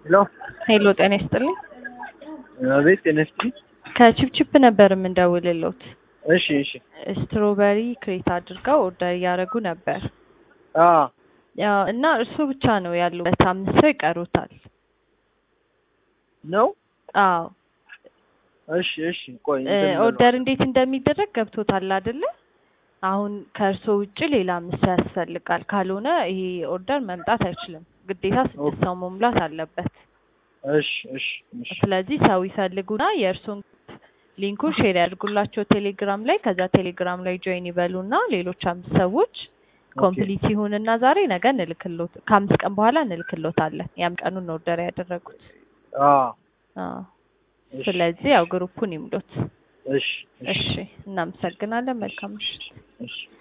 ሄሎ ሄሎ ጤና ይስጥልኝ። አቤት ጤና ይስጥልኝ። ከቺፕቺፕ ነበር የምንደውልሎት። እሺ እሺ። ስትሮበሪ ክሬት አድርገው ኦርደር እያደረጉ ነበር አ ያው እና እርሱ ብቻ ነው ያሉበት፣ አምስት ሰው ይቀሩታል። ነው አዎ እሺ እሺ። ቆይ እ እንትን ኦርደር እንዴት እንደሚደረግ ገብቶታል አይደለ? አሁን ከእርሶ ውጭ ሌላ አምስት ሰው ያስፈልጋል። ካልሆነ ይሄ ኦርደር መምጣት አይችልም። ግዴታ ስድስት ሰው መሙላት አለበት። እሺ እሺ እሺ ስለዚህ ሰው ይፈልጉና የእርሶን ሊንኩን ሼር ያድርጉላቸው ቴሌግራም ላይ። ከዛ ቴሌግራም ላይ ጆይን ይበሉና ሌሎች አምስት ሰዎች ኮምፕሊት ይሁንና ዛሬ ነገ እንልክሎት ከአምስት ቀን በኋላ እንልክሎታለን። ያም ቀኑን ኦርደር ያደረጉት። አ አዎ እሺ ስለዚህ ያው ግሩፑን ይምሉት። እሺ እሺ እናመሰግናለን። መልካም ምሽት። እሺ